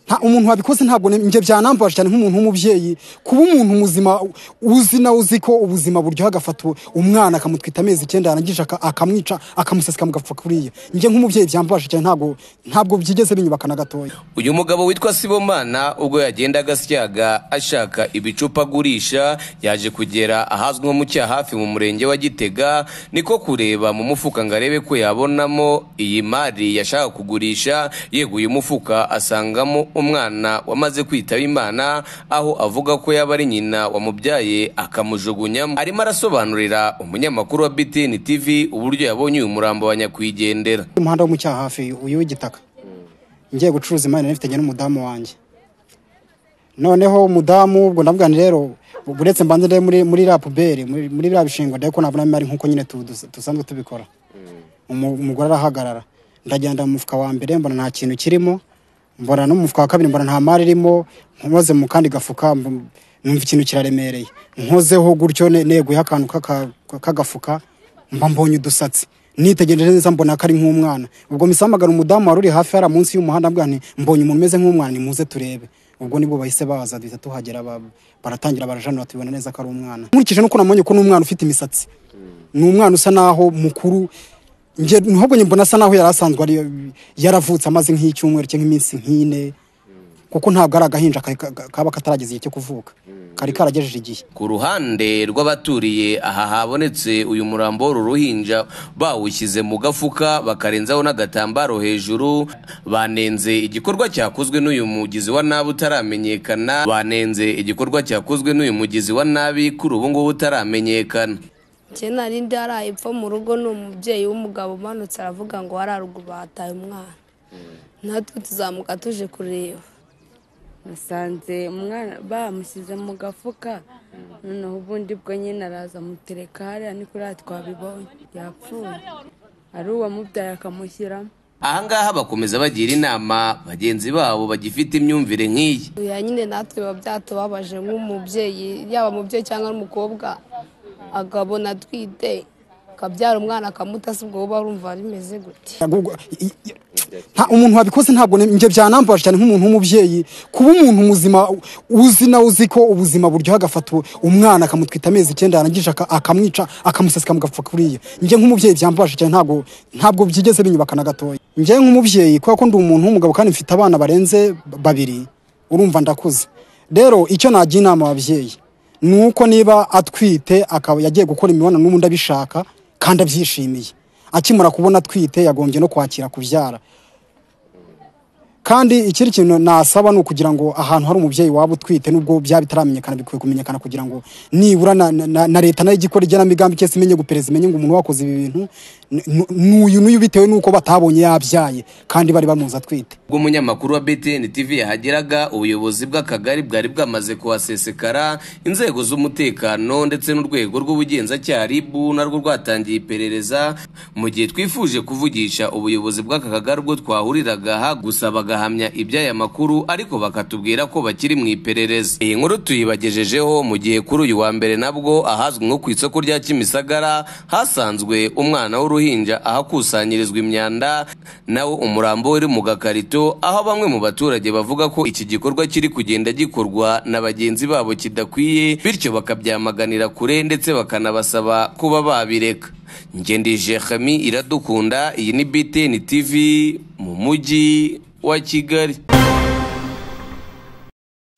nta umuntu wabikoze ntabwo ne- njye byanambaje cyane nk'umuntu w'umubyeyi kuba umuntu muzima uzi nawe uzi ko ubuzima buryoha agafata u- umwana akamutwita amezi icyenda yarangije aka- akamwica akamuseseka mugapfa kuriya njye nk'umubyeyi byambaje cyane ntabwo ntabwo byigeze binyubaka na gatoya uyu mugabo witwa sibomana ubwo yagendaga asyaga ashaka ibicupa agurisha yaje kugera ahazwi nko mu cyahafi mu murenge wa gitega niko kureba mu mufuka ngo arebe ko yabonamo iyi mari yashaka kugurisha yeguye umufuka asangamo umwana wamaze kwitaba imana aho avuga ko yaba ari nyina wamubyaye akamujugunyamo arimo arasobanurira umunyamakuru wa btn tv uburyo yabonye uyu murambo wa nyakwigendera umuhanda wo mu cyahafi uyu w'igitaka ngiye gucuruza imari nifitanye n'umudamu wanjye noneho umudamu ubwo ndabwira nti rero uretse mbanze ndebe muri muri la puberi muri muri la bishingo ndebe ko nabona imari nk'uko nyine tu- dus- dusanzwe tubikora Umu- umugore arahagarara ndagenda mu mufuka wa mbere mbona nta kintu kirimo mbona no mu mufuka wa kabiri mbona nta mari irimo nkoze mu kandi gafuka mb- numva ikintu kiraremereye nkozeho gutyo ne- neguyeho akantu k'aka- k'agafuka mba mbonye udusatsi nitegereje neza mbona ko ari nk'umwana ubwo misamagara umudamu wari uri hafi hariya munsi y'umuhanda mbwira nti mbonye umuntu umeze nk'umwana nimuze turebe ubwo nibwo bahise baza duhita tuhagera ba- baratangira barajanura tubibona neza ko ari umwana nkurikije nuko namenye ko n'umwana ufite imisatsi ni umwana usa naho mukuru njye ntabwo mbona asa naho yari asanzwe ari yaravutse amaze nk'icyumweru cyangwa iminsi nk'ine kuko ntabwo ari agahinja ka- ka- kaba katarageze igihe cyo kuvuka kari karagejeje igihe ku ruhande rw'abaturiye aha habonetse uyu murambo w'uruhinja bawushyize mu gafuka bakarenzaho n'agatambaro hejuru banenze igikorwa cyakozwe n'uyu mugizi wa nabi utaramenyekana banenze igikorwa cyakozwe n'uyu mugizi wa nabi kuri ubu ngubu utaramenyekana njye nari ndi haraye epfo mu rugo ni umubyeyi w'umugabo umanutse aravuga ngo hari haruguru bahataye umwana natwe tuzamuka tuje kureba nasanze umwana bamushyize mu gafuka noneho ubundi bwo nyine araza amutereka hariya ni kuriya twabibonye yapfuye ari uwamubyaye akamushyiramo aha ngaha bakomeza bagira inama bagenzi babo bagifite imyumvire nk'iyi ya nyine natwe biba byatubabaje nk'umubyeyi yaba umubyeyi cyangwa n'umukobwa akabona atwite akabyara umwana akamuta si ubwo buba urumva bimeze gute Ahubwo, i- i- nta umuntu wabikoze ntabwo ne- njye byanambaje cyane nk'umuntu w'umubyeyi kuba umuntu muzima u- uzi nawe uzi ko ubuzima buryoha agafata u- umwana akamutwita amezi icyenda yarangije aka- akamwica akamuseseka mugapfa kuriya njye nk'umubyeyi byambaje cyane ntabwo ntabwo byigeze binyubaka na gatoya njye nk'umubyeyi kubera ko ndi umuntu w'umugabo kandi mfite abana barenze babiri urumva ndakuze rero icyo nagira inama ababyeyi ni uko niba atwite akaba yagiye gukora imibonano n'ubundi abishaka kandi abyishimiye akimara kubona atwite yagombye no kwakira kubyara kandi ikindi kintu nasaba ni ukugira ngo ahantu hari umubyeyi waba utwite nubwo byaba bitaramenyekana bikwiye kumenyekana kugira ngo nibura na, na, na, na leta nayo ijye ikora igenamigambi cyese imenye gupereza imenye ngo umuntu wakoze ibi bintu ni- ni- n'uyu n'uyu bitewe n'uko batabonye yabyaye kandi bari bamuzi atwite ubwo umunyamakuru wa btn tv yahageraga ubuyobozi bw'akagari bwari bwamaze kuhasesekara inzego z'umutekano ndetse n'urwego rw'ubugenzacyaha rib narwo rwatangiye iperereza mu gihe twifuje kuvugisha ubuyobozi bw'aka kagari ubwo twahuriraga aha gusa bagahamya iby'aya makuru ariko bakatubwira ko bakiri mu iperereza iyi nkuru tuyibagejejeho mu gihe kuri uyu wa mbere nabwo ahazwi nko ku isoko rya kimisagara hasanzwe umwana w'uruhinja ahakusanyirizwa imyanda nawo umurambo uri mu gakarito aho bamwe mu baturage bavuga ko iki gikorwa kiri kugenda gikorwa na bagenzi babo kidakwiye bityo bakabyamaganira kure ndetse bakanabasaba kuba babireka ngende jehami iradukunda iyi ni btn tv mu mujyi wa kigali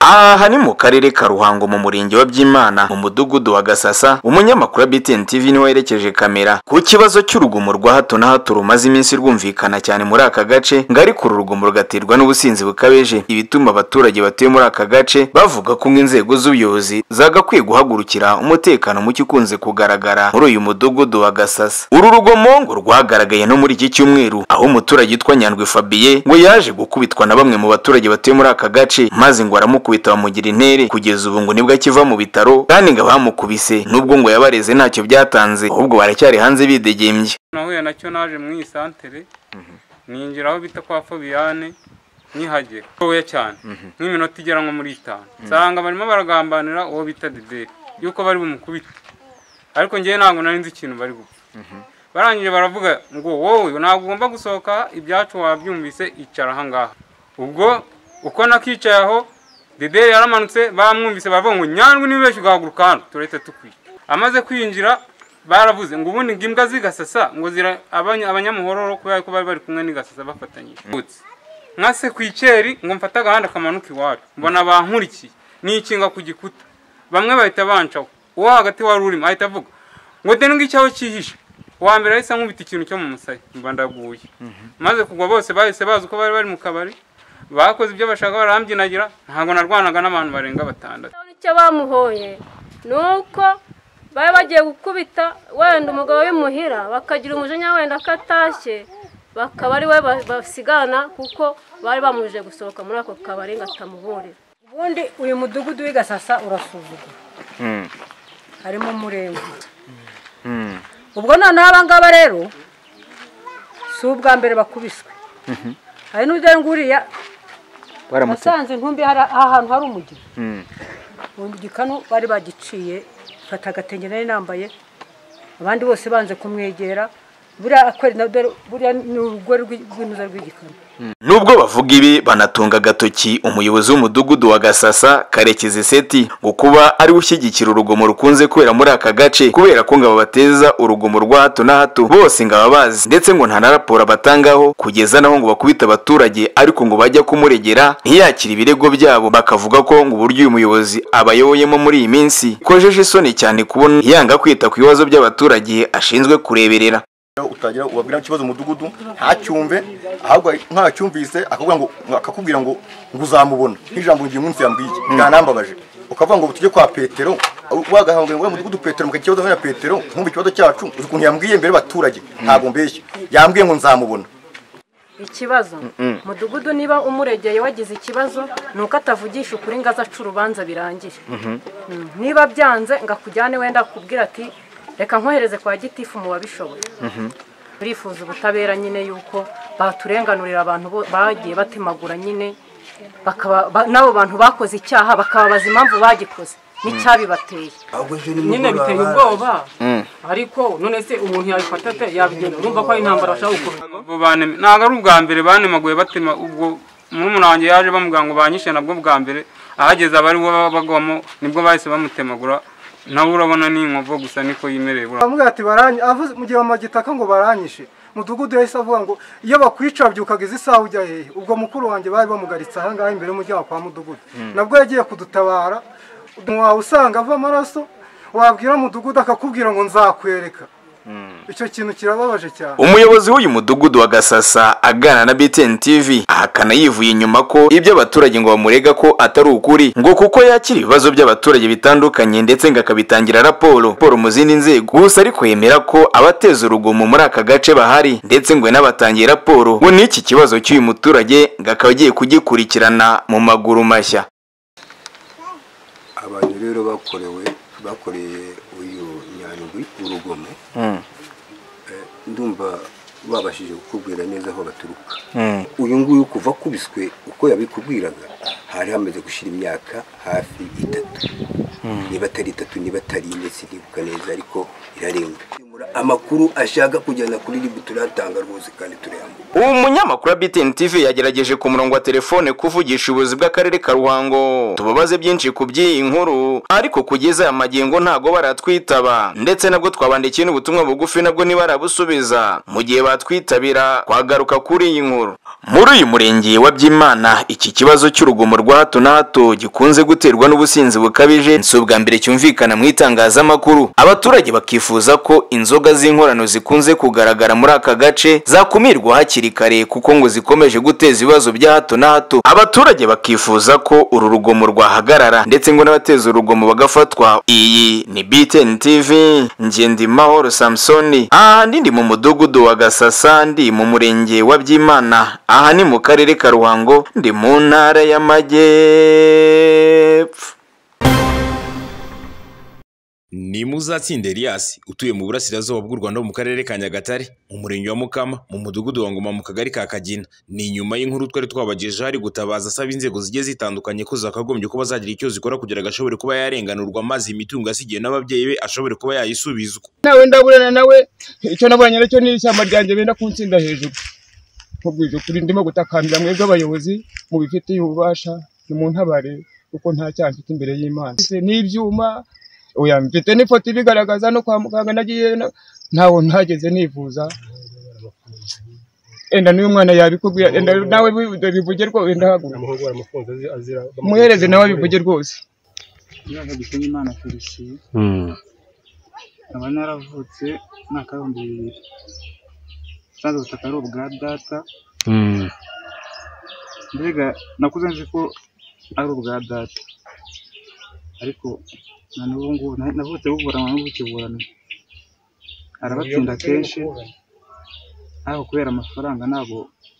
aha ni mu karere ka ruhango mu murenge wa byimana mu mudugudu wa gasasa umunyamakuru wa btn tv niwe werekeje kamera ku kibazo cy'urugomo rwa hato na hato rumaze iminsi rwumvikana cyane muri aka gace ngo ariko uru rugomo rugaterwa n'ubusinzi bukabije ibituma abaturage batuye muri aka gace bavuga ko inzego z'ubuyobozi zagakwiye guhagurukira umutekano muke ukunze kugaragara muri uyu mudugudu wa gasasa uru rugomo ngo rwagaragaye no muri iki cyumweru aho umuturage witwa nyandwi fabiye ngo yaje gukubitwa na bamwe mu baturage batuye muri aka gace maze ngo aramukubita bamugira intere kugeza ubu ngo nibwo akiva mu bitaro kandi ngo abamukubise nubwo ngo yabareze ntacyo byatanze ahubwo baracyari hanze bidegembye nahuye nacyo naje mu isantere ninjira aho bita kwa fabiyane nkihagera ntoya cyane nk'iminota igera nko muri itanu nsanga barimo baragambanira uwo bita dederi yuko bari bumukubite ariko ngewe ntabwo nari nzi ikintu bari gupfa barangije baravuga ngo wowe ntabwo ugomba gusohoka ibyacu wabyumvise icara aha ngaha ubwo uko nakicaye aho dederi yaramanutse bamwumvise baravuga ngo nyandwi nibeshye ugahaguruka hano turahita tukwica amaze kwinjira baravuze ngo ubundi ngo imbwa zigasasa ngo zira abanya- abanyamuhororo kubera ko bari bari kumwe n'igasasa bafatanyije nkase ku ikeri ngo mfate agahanda kamanuka iwacu mbona bankurikiye nikinga ku gikuta bamwe bahita bancaho uwo hagati wari urimo ahita avuga ngo deni ngicyo aho cyihishe uwa mbere yahise ankubita ikintu cyo mu musaya mba ndaguye maze kugwa bose bahise bazi uko bari bari mu kabari bakoze ibyo bashaka barambyinagira ntabwo narwanaga n'abantu barenga batandatu icyo bamuhoye ni uko bari bagiye gukubita wenda umugabo w'imuhira bakagira umujinya wenda akatashye bakaba ari we ba- basigana kuko bari bamujije gusohoka muri ako kabari ngo atamuburira ubundi uyu mudugudu w'i gasasa urasuzugura Mm, harimo umurenge mm, ubwo noneho aba ngaba rero si ubwa mbere bakubiswe hari n'ujya nguriya baramutse nasanze ntumbi hari ahantu hari umugina Mm, umugina kano bari bagiciye mfata agatenge nari nambaye abandi bose banze kumwegera buriya akweri na dore buriya ni urugore rw'i- rw'inuza rw'igikano Nubwo bavuga ibi banatunga agatoki umuyobozi w'umudugudu wa Gasasa Karekezi Seti ngo kuba ari we ushyigikira urugomo rukunze kubera muri aka gace kubera ko ngo abateza urugomo rwa hato na hato bose ngo aba bazi ndetse ngo nta na raporo abatangaho kugeza naho ngo bakubita abaturage ariko ngo bajya kumuregera ntiyakire ibirego byabo bakavuga ko ngo uburyo uyu muyobozi abayoboyemo muri iyi minsi kojeje isoni cyane kubona yanga kwita ku bibazo by'abaturage ashinzwe kureberera utagira ubabwira ikibazo umudugudu ntacyumve ahubwo ntacyumvise akakubwira ngo akakubwira ngo ngo uzamubona nk'ijambo ngiye umunsi yambwiye byanambabaje ukavuga ngo tujye kwa petero wagahanga ngo umudugudu petero mukagira ikibazo na petero nkumva ikibazo cyacu uzi ukuntu yambwiye imbere y'abaturage ntabwo mbeshya yambwiye ngo nzamubona ikibazo mudugudu niba umuregeye wagize ikibazo ni uko atavugisha ukuri ngo aze aca urubanza birangire Mm. niba byanze ngo akujyane wenda akubwira ati reka nkohereze kwa gitifu mu babishoboye turifuza ubutabera nyine y'uko baturenganurira abantu bo- bagiye batemagura nyine bakaba ba- n'abo bantu bakoze icyaha bakababaza impamvu bagikoze n'icyabibateye nyine biteye ubwoba ariko none se umuntu yabifata ate yabigenda urumva ko ari intambara ashaka gukomeza Abo banema- ntabwo ari ubwa mbere banemaguye batema ubwo murumuna wanjye yaje bamubwira ngo banyishe nabwo bwa mbere ahageze abari bo bagwamo nibwo bahise bamutemagura nawe urabona ni inkovu gusa niko yimereye buriya bamubwira ati baranye avuze mu gihe amagitaka ngo baranyishe mudugudu yahise avuga ngo iyo bakwica byukaga izi saha ujya hehe ubwo mukuru wanjye bari bamugaritse aha ngaha imbere y'umuryango kwa mudugudu nabwo yagiye kudutabara wawe usanga ava amaraso wabwira mudugudu akakubwira ngo nzakwereka icyo kintu kirababaje cyane umuyobozi w'uyu mudugudu wa gasasa aganira na btn tv ahakana yivuye inyuma ko ibyo abaturage ngo bamurega ko atari ukuri ngo kuko yakira ibibazo by'abaturage bitandukanye ndetse ngo akabitangira raporo raporo mu zindi nzego gusa ariko yemera ko abateza urugomo muri aka gace bahari ndetse ngo n'abatangiye raporo ngo n'iki kibazo cy'uyu muturage ngo akaba agiye kugikurikirana mu maguru mashya abantu rero bakorewe bakoreye uyu nyandwi urugomo ndumva babashije kukubwira neza aho baturuka uyu nguyu kuva akubiswe uko yabikubwiraga hari hamaze gushyira imyaka hafi itatu niba atari itatu niba atari ine sinibuka neza ariko irarenga amakuru ashaka kujyana kuri ribu turatanga rwose kandi turayambuka ubu munyamakuru wa btn tv yagerageje ku murongo wa telefone kuvugisha ubuyobozi bw'akarere ka ruhango tubabaze byinshi ku by'iyi nkuru ariko kugeza aya magingo ntago baratwitaba ndetse nabwo twabandikiye n'ubutumwa bugufi nabwo ntibarabusubiza mu gihe batwitabira twagaruka kuri iyi nkuru muri uyu murenge wa byimana iki kibazo cy'urugomo rwa hato na hato gikunze guterwa n'ubusinzi bukabije si ubwa mbere cyumvikana mu itangazamakuru abaturage bakifuza ko inzoga z'inkorano zikunze kugaragara muri aka gace zakumirwa hakiri kare kuko ngo zikomeje guteza ibibazo bya hato na hato abaturage bakifuza ko uru rugomo rwahagarara ndetse ngo n'abateza urugomo bagafatwa iyi ni btn tv ngendimahoro samusoni aha ndi mu mudugudu wa gasasa ndi mu murenge wa byimana aha ni mu karere ka ruhango ndi mu ntara y'amajyepfo ni muzatsinda Elias utuye mu burasirazuba bw'u Rwanda mu karere ka Nyagatare mu murenge wa Mukama mu mudugudu wa Ngoma mu kagari ka Kagina ni nyuma y'inkuru twari twabagejeho ari gutabaza asaba inzego zigiye zitandukanye ko zakagombye kuba zagira icyo zikora kugira ngo ashobore kuba yarenganurwa maze imitungo yasigiwe n'ababyeyi be ashobore kuba yayisubizwa nawe ndaburana nawe icyo nabonye nacyo ni ishyamba ryanjye benda kunshinda hejuru nkubwije ukuri ndimo gutakambira mwebwe abayobozi mubifitiye ububasha nimuntabare kuko nta cyaha mfite imbere y'imana Mfite n'ibyuma oya mfite n'ifoto ibigaragaza no kwa muganga nagiye na- ntawo ntageze nivuza enda n'uyu mwana yabikubwira enda nawe bivuge- bivuge rwose ndahaguruka umuhungu waramufunze azira- azira muhereze nawe bivuge rwose Mwaka gisenyi imana felicien nkaba naravutse mwaka w'ibihumbi bibiri nsanze ubutaka ari ubwa data mbega nakuze nzi ko ari ubwa data ariko na n'ubu ngubu na- navutse buburana n'ubukiburana arabatsinda kenshi ariko kubera amafaranga ntabwo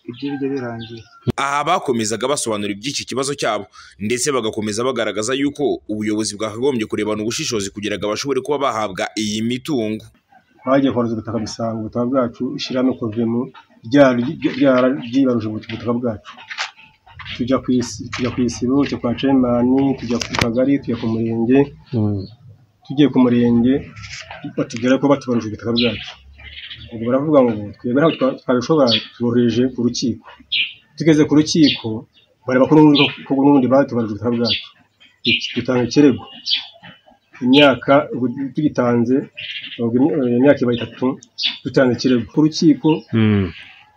ibyo bijya birangira aha bakomezaga basobanura iby'iki kibazo cyabo ndetse bagakomeza bagaragaza yuko ubuyobozi bwakagombye kurebana ubushishozi kugira ngo bashobore kuba bahabwa iyi mitungo bagiye koroza ubutaka bisanga ubutaka bwacu ishyirahamwe kovemu ryararyibaruje ubutaka bwacu tujya ku isi tujya ku isibo tujya kwa cemani tujya ku kagari tujya ku murenge tugiye ku murenge batubwira ko batubaruje ubutaka bwacu ubwo baravuga ngo twebwe ntabwo twa- twabishobora tubohereje ku rukiko tugeze ku rukiko bareba ko n'ubundi ko n'ubundi batubaruje ubutaka bwacu dutanga ikirego imyaka ubu tugitanze ubwo im- imyaka iba itatu dutanze ikirego ku rukiko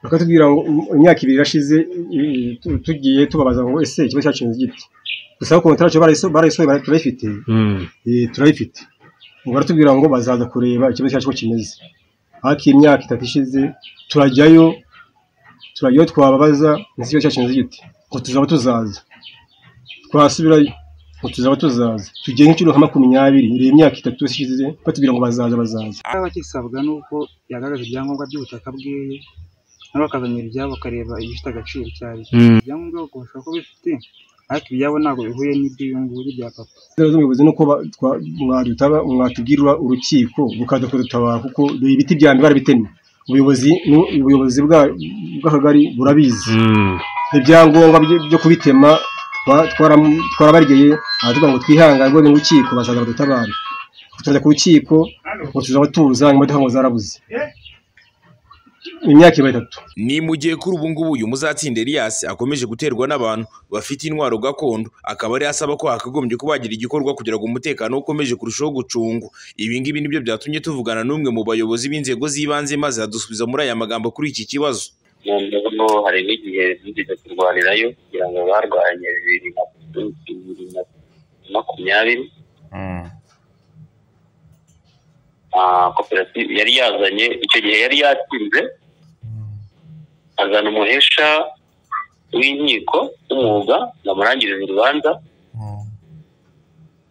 bakatubwira ngo im- imyaka ibiri irashize i- tu- tugiye tubabaza ngo ese ikigo cyacu giti gusa kontara yacu barayiso- barayisohoye bara- turayifite Eh, turayifite ubu baratubwira ngo bazaza kureba ikibazo cyacu ko kimeze ariko iyi myaka itatu ishize turajyayo turajyayo twababaza ngo ikigo cyacu kimeze giti ngo tuzaba tuzaza twasubirayo ngo tuzaba tuzaza tugiye nk'inshuro nka makumyabiri iyi myaka itatu ishize batubwira ngo bazaza bazaza abakisabwa ni uko yagaragaje ibyangombwa by'ubutaka bwiwe nabo bakazanira ibyabo bakareba ibifite agaciro icyo ari cyo Mm. ibyangombwa ubwoko bashobora kuba bifite ariko ibyabo ntabwo bihuye n'iby'uyu nguyu bya papa inzego z'ubuyobozi ni uko ba- twa- mwadutaba- mwatubwira urukiko rukaza kudutabara kuko ibi biti bya mbere barabitemye ubuyobozi ni- ubuyobozi bwa- bw'akagari burabizi ibyangombwa byo- byo kubitema twa- twara- twarabaryeye aratubwira ngo twihangane rwego urukiko bazaza badutabare turajya ku rukiko ngo tuzaba tuza imodoka ngo zarabuze imyaka iba itatu ni mu gihe kuri ubu ngubu uyu muzatsinda Elias akomeje guterwa n'abantu bafite intwaro gakondo akaba ari asaba ko hakagombye kuba hagira igikorwa kugira ngo umutekano ukomeze kurushaho gucungwa ibi ngibi nibyo byatumye tuvugana n'umwe mu bayobozi b'inzego z'ibanze maze adusubiza muri aya magambo kuri iki kibazo noneho hari n'igihe nigeze kurwanirayo kugira ngo barwanye bibiri na bibiri na makumyabiri Ah, koperative yari yazanye icyo gihe yari yatsinze azana umuhesha w'inkiko w'umwuga ngo amurangirize urubanza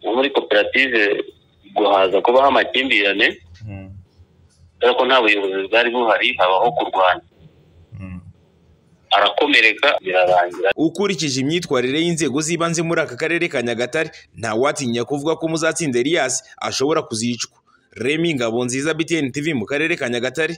no muri koperative guhaza kubaho amakimbirane kubera ko nta buyobozi bwari buhari habaho kurwana arakomereka birarangira ukurikije imyitwarire y'inzego z'ibanze muri aka karere ka nyagatare ntawatinya kuvuga ko muzatsinda Elias ashobora kuzicwa remi ngabo nziza btn tv mu karere ka nyagatare